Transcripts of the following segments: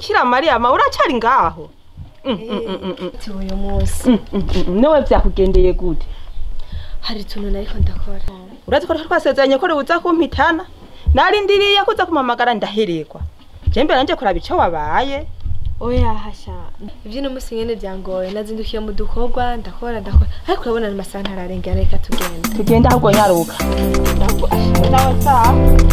bikira mariya ma uracari ngaho Mm, mm, mm, mm, mm. ati uyu munsi Mm, mm, mm, mm. niwe vyakugendeye gute hari utuntu nariko ndakora urazi ko twasezeranye ko ribuza kumpitana narindiriye kuza kumamagara ndaherekwa je mbere nanje kuraba ico wabaye oya hasha ivyo uno munsi nyene vyangoye nazindukiye mu dukorwa ndakora ndakora ariko urabona ni masaha ntararengera reka tugenda tugenda ahubwo nyaruka nawe sawa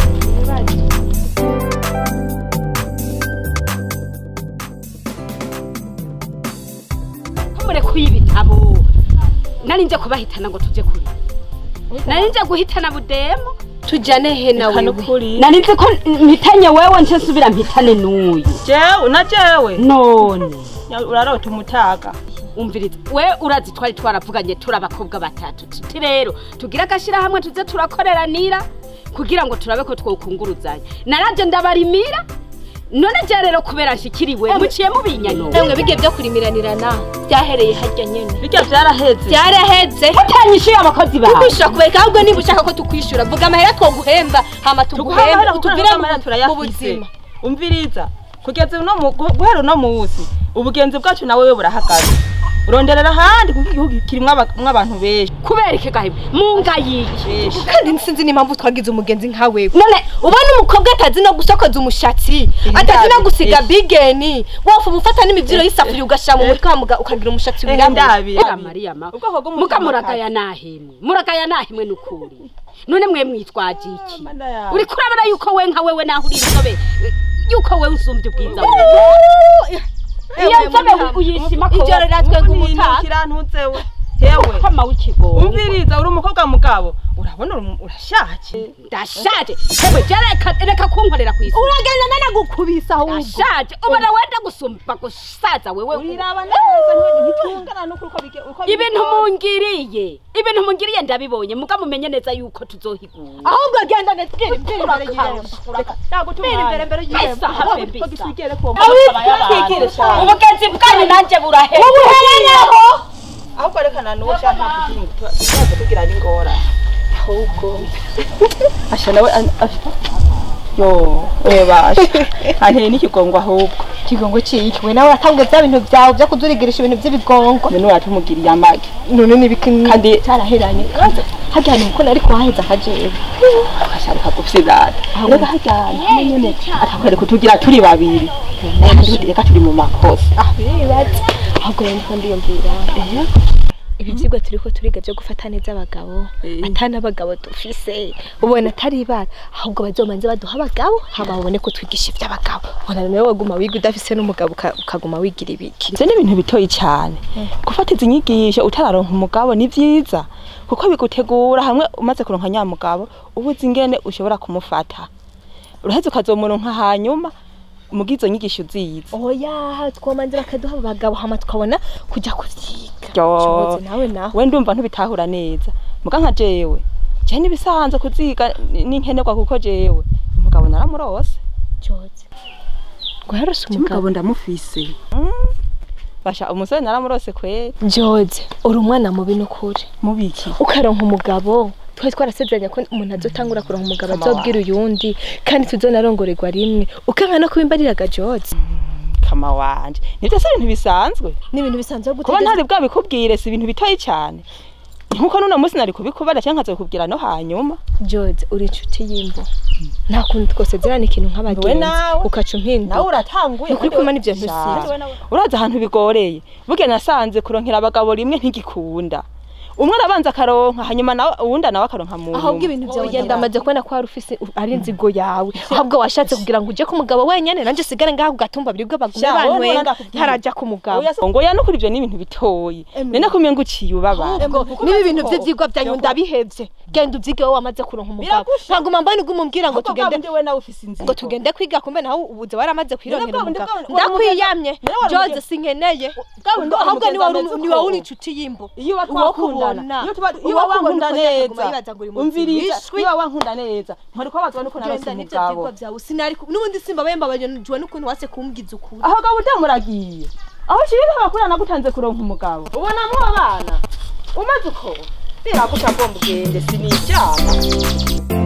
mure kuyibitabo nari nje kubahitana ngo tuje kuri nari nje guhitana budemo tujane he na Eka wewe nukuri nari nzi ko mpitanye wewe nce nsubira mpitane n'uyu jewe na jewe none Ya- urarota umutaga umviriza we urazi twari twaravuganye turi abakobwa batatu tuti rero tugire agashyirahamwe tuze turakoreranira kugira ngo turabe ko twokunguruzanya naraje ndabarimira none je rero kubera nshikiriwe muciye mubinyano namwe bige byo kurimiranirana byahereye harya nyene bijya vyaraheze byaraheze mutanyishuye abakozi bawe tukwishura kubereka ahubwo niba ushaka ko tukwishura vuga amahera twoguhemba hama tuguhembe tuguhemba utuvire utuvire mu- mu turayafise buzima umviriza kugeza uno mu- gu- guhera uno munsi ubugenzi bwacu nawe we burahagaze uronderera ahandi kuko igihugu kirimwo aba- mwo abantu benshi kubera iki gahibu munga yiki benshi kandi sinzi n'impamvu twagize umugenzi nka wewe none ubona umukobwa atazi no gusokoza umushatsi atazi no gusiga bigeni wofu ubufata n'imibyiro y'isafuriya ugashyira mu mutwe wamuga ukagira umushatsi Eh, wirabura ndabi Ega Mariya ma ubwoko bw'umutima muka muragaya nahimwe muragaya nahimwe nukuri none mwe mwitwaje iki Mana yawe. uri kurabona yuko we nka wewe naho uri inzobe yuko we usumbye ubwiza iyo nzobe uyishima ko Ijoro riratwenga umutaga kirantuzewe hewe kama w'ikigongo umviriza uri umukobwa mugabo urabona uri- urashaje ndashaje hewe je reka reka kunkorera kwisi uragenda nanagukubisa ahubwo ndashaje ubona wenda gusumba gusaza wewe wiraba neza ntitungana n'ukuri uko bige- uko ibintu bigora. mungiriye ibintu mungiriye ndabibonye muga mumenye neza yuko tuzohigura ahubwo genda netwira imbere imbere y'irembo Nagutuma imbere imbere y'irembo Esa, habe bisa. twigere ku twigire cyane ubugenzi bwanyu nanjye burahera ubuhereyeho ahubwo rekana n'uwo ushaka kugira tuzaze tugira n'ingora ahubwo asha nawe an- asha yo webasha anteye n'ikigongo ahubwo ikigongo ciki we nawe uratanguye bya bintu byawe byo kudurigirisha ibintu by'ibigongo none uratumugiriye amagi none n'ibiki Kandi- cyaraheranye harya hantu kuko nari kuhaheza akajewe agashaka gufyirata reka hajyana nyene atakwereka kutugira turi babiri kandi reka turi mu makosa ah biribatse ahubwo rero ndiko ndiyumvira ibi byigwa turiko turiga byo gufata neza abagabo Eh. atana abagabo dufise ubona atari ibara ahubwo bazomanze baduha abagabo hama babone ko twigisha iby'abagabo ubona nawe waguma wiga udafise n'umugabo uka- ukaguma wigira ibiki ivyo ni ibintu bitoyi cyane gufata izi nyigisho utararonka umugabo ni vyiza kuko bigutegura hamwe umaze kuronka nyamugabo uba uzi ingene ushobora kumufata uraheze ukazomuronka hanyuma mugizo nyigisho uzizi oya twomanze bakaduha abagabo hama tukabona kujya kuvyiga Yo. Shoboze nawe nawe we ndumva ntubitahura neza muga nka jewe je nibisanzwe kuziga ni- n'inkenerwa kuko jewe umugabo naramurose Joze ngo yarose umugabo umugabo ndamufise basha umusore naramurose kweri Joze uri umwana mubi n'ukuri mubiki ukaronka umugabo twari twarasezeranye ko umuntu azotangura kuronka umugabo Kama azobwira uyundi kandi tuzonarongorerwa rimwe ukanka no kubimbariraga Joze kama wanje nivyo se ibintu bisanzwe ni ibintu bisanzwe kuba ntari bwabikubwire si ibintu bitoyi cyane nkuko nuno munsi nari kubikubara cyangwa nkazokubwira no hanyuma Joze uri inshuti y'imbo nta kuntu twosezerana ikintu nk'abagenzi nawe. ukaca umpinduka uratanguye Ni ukuri kandi kumana ivyo Sha. ntusizi. urazi ahantu bigoreye burya nasanze kuronkera abagabo rimwe ntigikunda umwe arabanza akaronka hanyuma nawe uwundi nawe akaronka mu ahubwo nyuma. ibintu byawe genda amaze kubona ko wari ufise ari inzigo yawe ahubwo washatse kugira ngo uje ku mugabo wenyene nanjye sigare ngaho ku gatumba biribwe bagume Sha, wowe bantwenga ndakubwira. ntarajya ku mugabo Oya, ngo ya nukuri ivyo ni ibintu bitoyi nene kumye nguciye ubabara niba ibintu by'ibyigwa byanyu ndabihevye genda ubyige wowe wamaze kuronka umugabo Biragusha. ntaguma mbona uguma umbwira ngo tugende we nawe ufise inzira ngo tugende kwiga kumbe nawe ubuze waramaze kwirongera bwa bundi umugabo bwa- wari ndakwiyamye umugeni- wari Joze umugeni- sinkeneye bwa bundi wari ahubwo ni wowe umugeni uri- ameze ni wowe uko. uri inshuti y'imbo iyo Uwo twakundana kubona. iyo tuba iyo Uwo kubona wankunda uko nyaguma neza yibaza ngo uri mu umviriza bishwi. iyo wankunda neza ntwari kubabazwa nuko narose genda n'ibyo umugabo byigwa byawe sinari ku- n'ubundi simba bemba bajonjwe n'ukuntu wase kumbwiza ukuri aho gabo utamuragiye aho shirika bakura nagutanze kuronka umugabo ubona mu abana umaze uko biraguca ngomba ugende sinijyana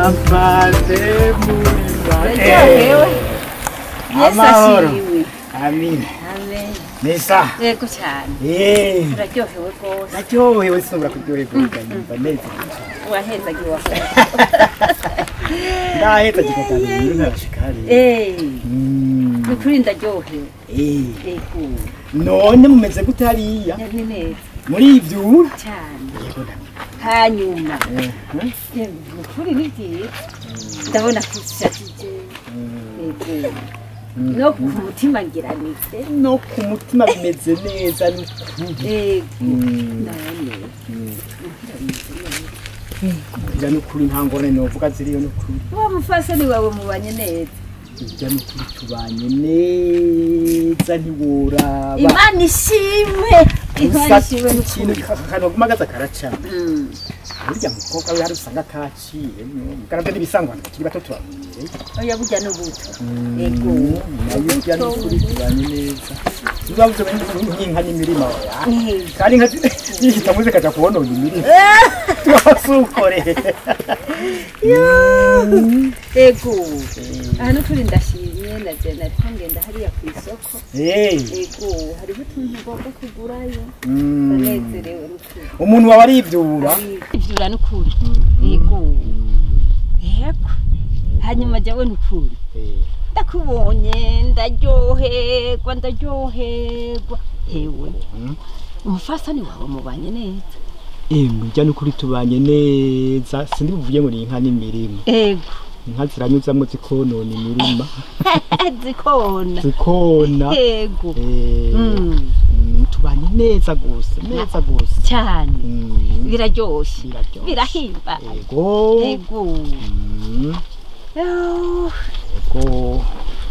amaze muriba Yaryohewe. Yesu amahoro ashimwe. amina Amen. neza Yego cyane. Eh, Uraryohewe rwose. naryohewe sinubura kuryoherwa ndanyumva neza Wahezagiwe wakoze. ndaheza gikatanga ibintu ntarashika hariya Eh, Mm, ni ukuri ndaryohewe. eh. Yego. none mumeze gute hariya Ni neza muri ivyura cyane. yego ndamenya Hanyuma. Mhm. Yewe, ni ukuri ni byiza. Ndabona ko ushajije. Yego. No ku mutima ngiranitse. no ku mutima bimeze neza n'ukuri Yego. Mm. None. Ija n'ukuri nta ngorane novuga ziriyo n'ukuri Wa mufasoni wawe mubanye neza. ija n'ukuri tubanye neza ntiworaba Imana ishimwe. Imana gusa ishimwe ikintu n'ukuri. kanoguma gaza karaca Mm. burya mukobwa we hari usanga kaciye mugarabye n'ibisangwa tukiri bato turamenyereye Oya burya n'ubuto. Yego. nayo ija n'ukuri tubanye neza tuzabuze nk'inka n'imirima oya Eh. kandi inka zihita muze kaja kubonona imirima wasukore Ego. Aha n'ukuri ndashimye na je nariko ngenda hariya ku isoko. Ego, hariho utuntu ngomba kugurayo. Ndanezerewe n'ukuri. umuntu wawe arivyura Ivyura n'ukuri. Ego. Yego. Hanyuma jewe n'ukuri. Ndakubonye ndaryoherwa ndaryoherwa. Hewe. Umufasani wawe mubanye neza. emwe ija n'ukuri tubanye neza sindi buvuye ngo ni inka n'imirima Ego. inka ziranyuzamwo zikonona imirima Zikona. zikona Ego. Eh, Mm. mm, tubanye neza gose neza gose Cyane. Mm, Biraryoshe. biraryoshe. Birahimba. ego Ego. Mm, Oh. ego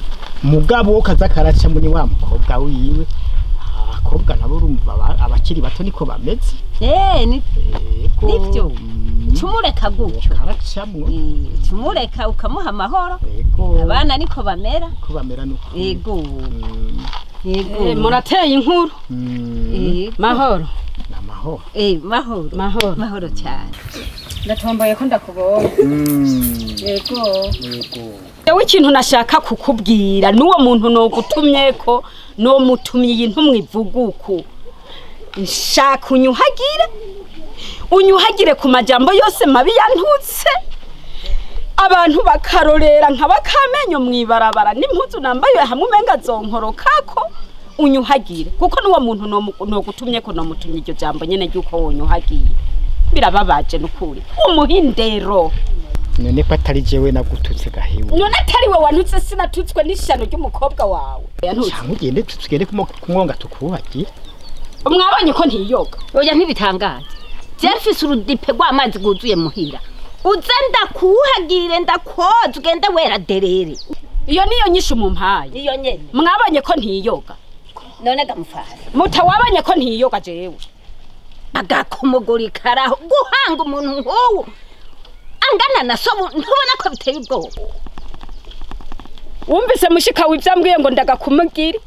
mugabo kaza karaca muri wa mukobwa wiwe abakobwa nabo urumva aba- abakiri bato niko bameze Eh, ni ego Nivyo? mm, cumureka gutyo. karacamwo Eh, Cumureka ukamuha amahoro. ego Abana niko bamera. ko bamera n'ukuri Ego. Mm, Ego. Eh, murateye inkuru mm, Ego. mahoro n'amahoro Eh, mahoro. mahoro Mahoro cyane. ndatomboye ko ndakubonye Mm, Ego. ego Ewe ikintu nashaka kukubwira n'uwo muntu nogutumye ko no mutumye iyi ntumwe ivuguku nshaka unyuhagire unyuhagire ku majambo yose mabi yantutse abantu bakarorera nka bakamenyo mwibarabara n'impuzu nambaye hamwe umenga zonkorokako unyuhagire kuko n'uwo muntu nomu- nogutumye ko nomutumye iryo jambo nyene ry'uko wonyuhagiye birababaje n'ukuri umuhindero none ko atari jewe nagututse gahewe none atari we wanutse sinatutswe n'ishyano ry'umukobwa wawe yantutse cyangwa ugende tugende kumo- kumwonga tukuhagire mwabonye ko ntiyoga Oya ntibitangaje. Je mfise urudipe rw'amazi rwuzuye muhira. Uze ndakuhagire ndakwoza ugende wera derere. iyo niyo nyinshi umumpaye Iyo nyene. mwabonye ko ntiyoga None gamufara. muta wabonye ko ntiyoga jewe agakomogori karaho guhanga umuntu nk'uwo angana na so ntubona ko biteye ubwoba wumvise mushika w'ibyo ambwiye ngo ndagakumugire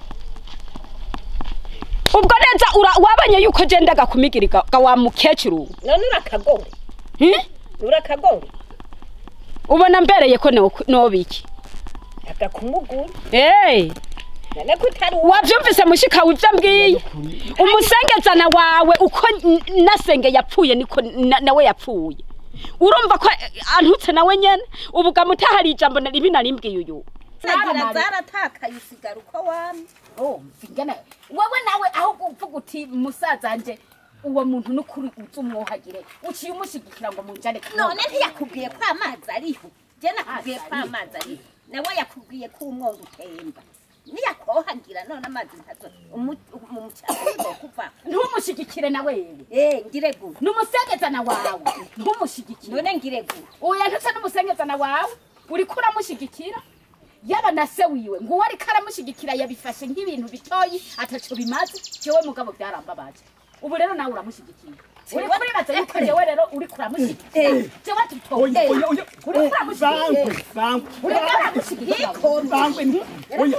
ubwo neza ura- wabonye yuko je ndagakumigiri ga ga wa mukecuru none urakagore Hmm? urakagore ubona mbereye ko no- nobiki agakumuguri Eh, none ko utari uwa wavyumvise mushika w'ibyo ambwiye umusengezana wawe uko n- nasenge yapfuye niko na- nawe yapfuye urumva ko eh, antutse nawe nyene ubu gamutahari ijambo na ribi narimbwiye uyu zagira zaratakaye usigara uko wamye ingana wowe nawe aho uvuga uti musazanje uwo muntu n'ukuri uzi umwuhagire uciye umushigikira ngo munjane none ntiyakubwiye ko amazi ariho je nakubwiye ko amazi ariho nawe yakubwiye ko umwoga utemba niyakohagira none amazi ntazo umucanga kuva ntumushigikire na wewe eh ngire gu n'umusengezana wawe ntumushigikire none ngire gu oya ntuse n'umusengezana wawe uriko uramushigikira yaba na se wiwe ngo uwo ariko aramushigikira yabifashe nk'ibintu bitoyi ataco bimaze jewe mugabo byarambabaje ubu rero nawe uramushigikira uri kuribaza yuko jewe rero uriko uramushigikira jewe tutoye uriko uramushigikira bangwe uriko uramushigikira bangwe oya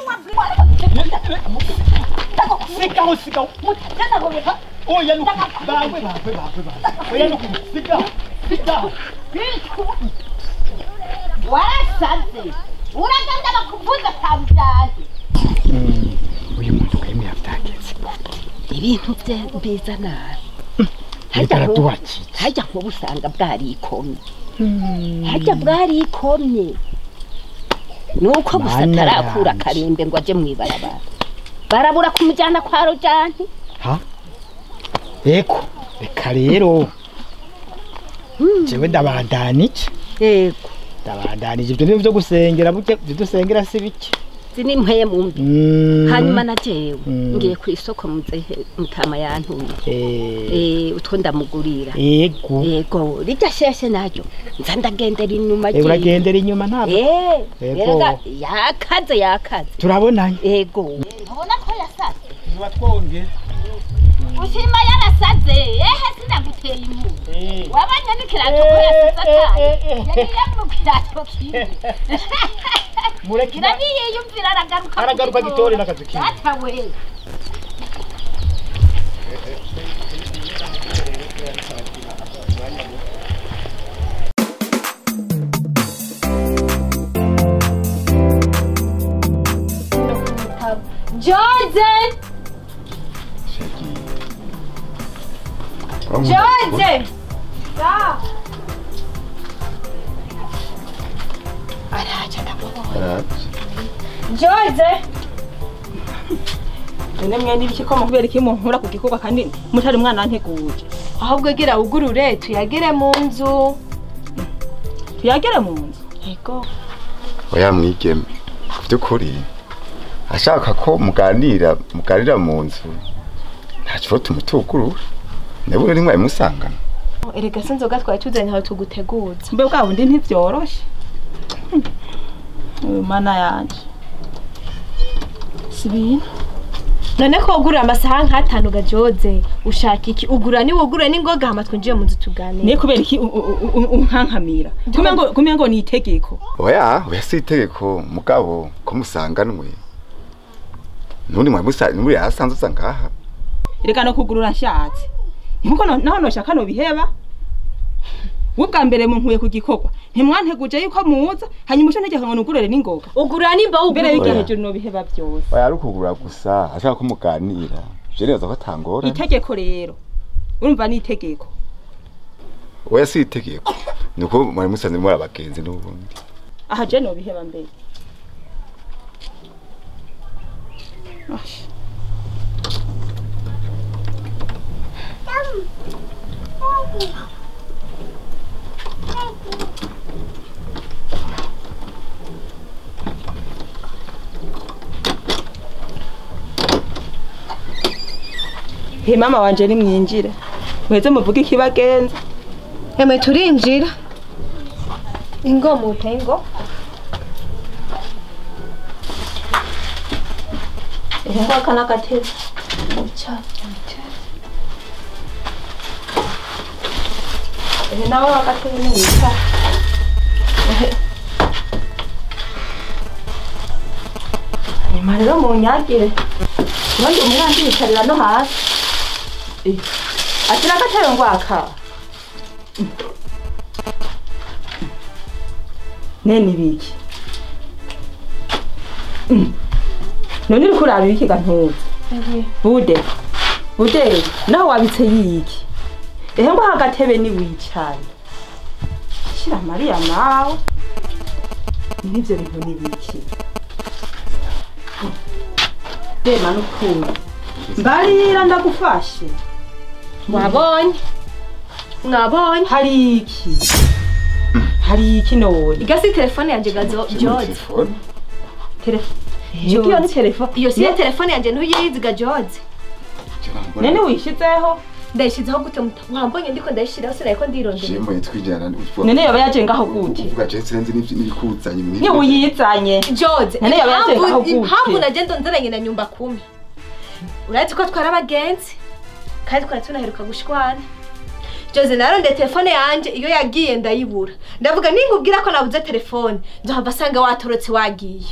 sigaho sigaho oya nuku bangwe bangwe bangwe bangwe oya nuku sigaho sigaho warasaze uragenda bakuvuza kabyaje uyu muntu kwemera byageze ibintu bye mbiza nabi ariko araduhakije hajya nkuba usanga bwarikomye hajya bwarikomye nuko gusa Mana atarakura yanje. akarembe ngo aje mwibarabara barabura kumujyana kwa rojani ha eko reka rero jewe ndabandanije yego ndabandanije ibyo nibyo byo gusengera buke ibyo dusengera si bike izi ni mpemu mbi Mm. hanyuma na jewe Mm. ngiye ku isoko muzehe mutama yantuye Eh, eh utwo ndamugurira ego yego rijya sheshe naryo nza ndagendera inyuma Eh, uragendera inyuma ntabwo eh Yego. erega yakaze yakaze turabonanye yego ntubona ko yasaze tuba twongera ushima yarasaze ehe sinaguteye impu wabanye n'ikirato ko yasize ataye yagiye mu kirato kiwe mureke kirabiyiyumvira aragaruka Aragaruka gitore n'akazu kiwe. yatawe George! George! George! none mwene ibiki ko mukubera iki munkura ku gikorwa kandi mutari umwana wanteguje ahubwo gira ugurure tuyagere mu nzu tuyagere mu nzu yego oya mwigeme ku by'ukuri ashaka ko muganira muganira mu nzu nta kibazo tumutugurura nawe uri mwaye musangana erega si inzoga twari tuzanye aho tuguteguza mbe bwa bundi ntibyoroshe Hmm. uyu mana yanje si ibintu none ko ugurura amasaha nk'atanu gajoze ushaka iki ugura ni wugure n'ingoga hama twinjiye mu nzu tuganire niye kubera iki u- u- u- unkankamira kumenya ngo kumenya ngo ni itegeko oya oya si itegeko mugabo ko musanganwe nundi mwaye musanzwe muri yasanze uza ngaha reka no kugurura nshatse nkuko no- naho noshaka no biheba we bwa mbere munkuye ku gikorwa ntimwanteguje yuko muza hanyuma uco ntegeka ngo nugurure n'ingoga ugura nimba mbere wugura y'iryo Oya. hejuru no biheba byose oya ari ukugura gusa ashaka ko muganira je nibaza ko atangora itegeko rero urumva ni itegeko oya si itegeko nuko mwaye musanzwe muri abagenzi n'ubundi aha je no biheba mbere Ash. he mama wanje nimwinjire mweze muvuge ikibagenza hemwe turinjira ingo mupe ingo ehe ngaka n'agatebe ehe nawe agatebe niwicara ehe nyuma rero munyagire ubundi umwanzi yicarira no hasi Eh, akira agatebe ngwaka nene ibiki Mm. none uri kuraba ibiki gantuza bude bude nawe wabitse yiki ehe ngo agatebe ni wicaye shira mariya nawe n'ivyo bintu ni biki rema n'ukuri mbarira ndagufashe mwabonye mwabonye hari iki hari iki none igasi telefone yanje gazo George telefone telefone iyo ni telefone iyo si yo telefone yanje ntuyizi ga George nene wishizeho ndayishizeho gute muta mwambonye ndiko ndayishiraho sinariko ndirondera jembo yitwijana nene yoba yaje ngaho gute uvuga je sinzi n'ibyo n'ibikuzanye mu ni uyizanye George None yaba yaje ngaho impamvu gute? impamvu nagenda nzaranye na nyumba kumi urazi ko twari abagenzi kandi twari tunaheruka gushwana Jose narondeye telefone yanje iyo yagiye ndayibura ndavuga ninkubwira ko nabuze telefone nzohava asanga watorotse wagiye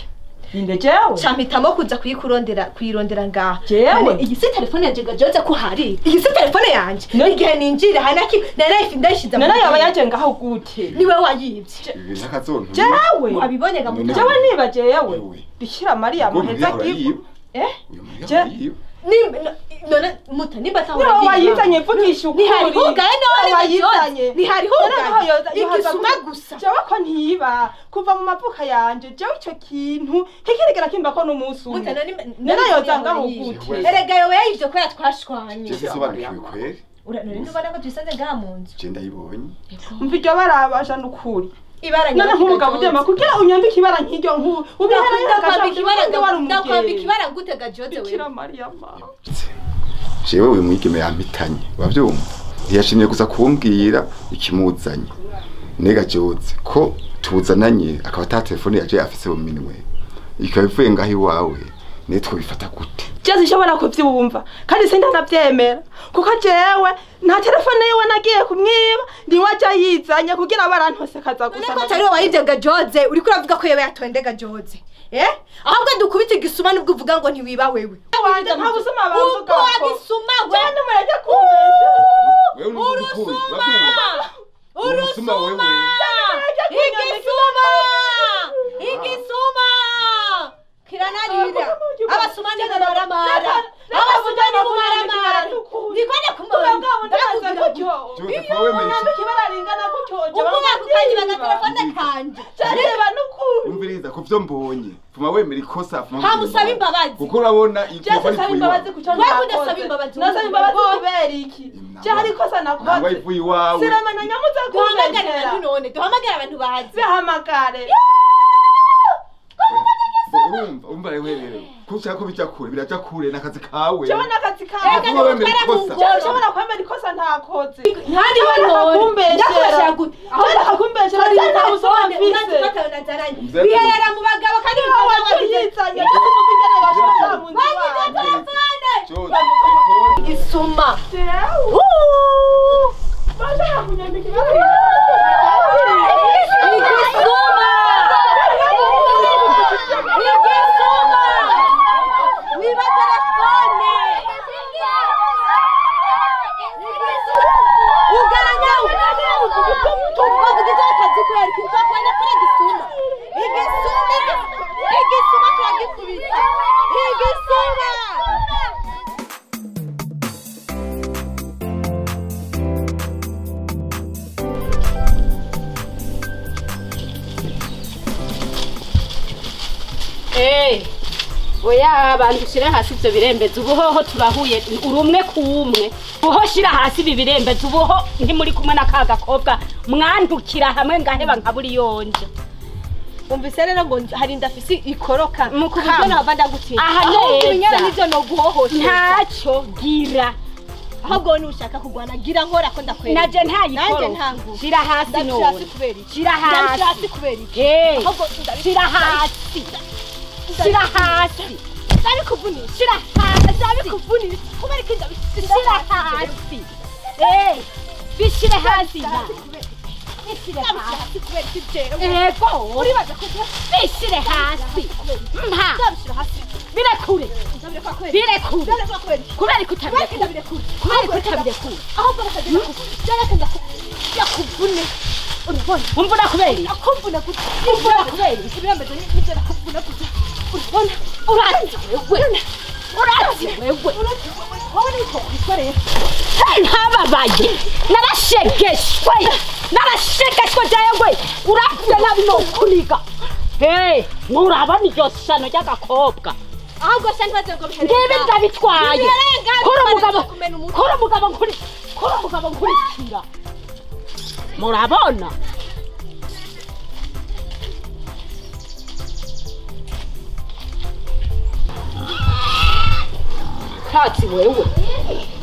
inde jewe campitamo kuza kuyikurondera kuyirondera ngaha Jewe? None iyi si telefone yanje gajoze ko hari iyi si telefone yanje igihe ninjira hari naki narayifi ndayishize mu none yaba gihe. yaje ngaho gute niwe wayivye ibi n'akazontu jewe wabibonye ga None- muto jewe niba jewe Wewe. bikira mariya Ngo muheza Mariya gifu urayiba. eh uyu Mariya Je- urayiba. Nimba- no- none muta nimba niba atahora wayizanye mvugisha ukuri ntihari hugaye Niba none wayizanye ntihari Noneho hugaye yoza- yoza igisuma ku- gusa jewe ko ntiba kuva mu mavuka yanje jewe ico kintu ntikirigera kimba ko n'umunsi muta umwe none none yoza ngaho yivye. gute erega yoba yayivye ko yatwashwanye Je sisobanukiwe kweri Ura- none ntubona ko tuyisanze ngaha mu nzu je ndayibonye umva iryo barabasha n'ukuri ibara none nk'umugabo ugema kugira unyambike ibara nk'iryo nk'ubu ndakwambika ibara ndakwambika umugeni ibara gute gajoze bikira wewe mariya ma jewe uyu mwigeme yampitanye uravyumva ntiyashimye gusa kumbwira ikimuzanye nega joze ko tuzananye akaba ata telefone yaje afise mu minwe ikaba ivuye ngaho iwawe niyo twabifata gute jeze ishobora kuvyumva kandi sindanavyemera kuko jewe nta telefone yiwe nagiye kumwiba niwe aja yizanye kugira barantose kaza none gusa ko atari wowe wayivye gajoze uriko uravuga ko yoba yatonde gajoze eh ahubwo dukubita igisuma nubwo uvuga ngo ntiwiba wewe wanje nta busuma bavuga uko wagisuma we cyane mureke kumbesha wewe urusuma urusuma wewe igisuma igisuma kiranarira abasuma ni mumaramara abasuma ni mumaramara nikone kumubona Joseph wewe meshi kibararengana gutyo ukuba kukanyiba agatelefone kanje reba n'ukuri umviriza ku vyo mbonye fuma wemera ikosa fuma Hamusaba imbabazi. kuko urabona iyi Jese telefone saba ivuye imbabazi iwawe kuco Wewe udasaba imbabazi, nasaba imbabazi wowe. kubera iki Ntabwo- je hari ikosa ntabwo nakoze ivuye iwawe siramenya nyamuza duhamagare kumbesera abantu none duhamagare abantu bazi zihamagare urumva urumva rero rero ko ushaka ko bija kure biraja kure n'akazi kawe jewe n'akazi Ega kawe Fuma wemera ikosa jewe ushobora kwemera ikosa ntakoze ntari Ndakubeshera. Ndashaka kumbeshera cyane nta busoma mfise biherera mu bagabo kandi Niwe wajiyizanye ndetse umva ingene bashaka mu nzu Bagize wanjye. telefone Jose, telefone. igisuma Jewe, bashaka kunyambika ibara igisuma igisuma wiba telefone uganya tuvugize akazi kubera ko twakubona kuri igisuma igisuma igisuma turagikubita igisuma Eh, oya abantu shire hasi ivyo birembeza ubuhoho turahuye uri umwe ku umwe ubuho shira hasi ibi birembeza ubuho ntimuri kumwe na ka gakobwa mwandukira hamwe ngaheba nkaburi yonje umvise rero ngo hari ndafisi ikoroka Mu ku buryo kama. nahava ndagutinya Aha ahubwo neza. ibinyana nivyo noguhohotera ntacyo gira ahubwo nushaka kurwana gira nkora ko ndakwereka naje nanjye ntayikoro ntangu shira hasi ndabishira hasi none kubera iki shira ndabishira hasi hasi kubera iki Eh, ahubwo ndabi- shira hasi shira hasi ndabikuvunisha shira hasi ndabikuvunisha kubera iki ndabishira shira hasi Eh, bishire hasi na bishire ndabishira hasi hasi kubera iki jewe ego uribaza ko bishire hasi mpa ndabishira hasi birekure ndabireka kubera iki birekure ndabireka kubera iki kubera ko kubera iki utabirekure ndabirekura kubera ko utabirekure ahubwo reka ndakuvune reka ndakuvune urabona umvura kubera iki nakuvuna gute umvura kubera iki ibirembezo nibyo nakuvuna gute urabona urazi wewe urazi wewe wowe niko wikoreye ntababaye narashegeshwe narashegeshwe jayengwe urapfuye nabi nokuniga Hey, murabona iryo sano ry'agakobwa ahubwo se ntibaze ngo bihere ngibi ndabitwaye Biherenga, kuri umugabo bimaze kumena umutwe. kuri umugabo nkuri kuri umugabo nkurikira murabona tatsi wewe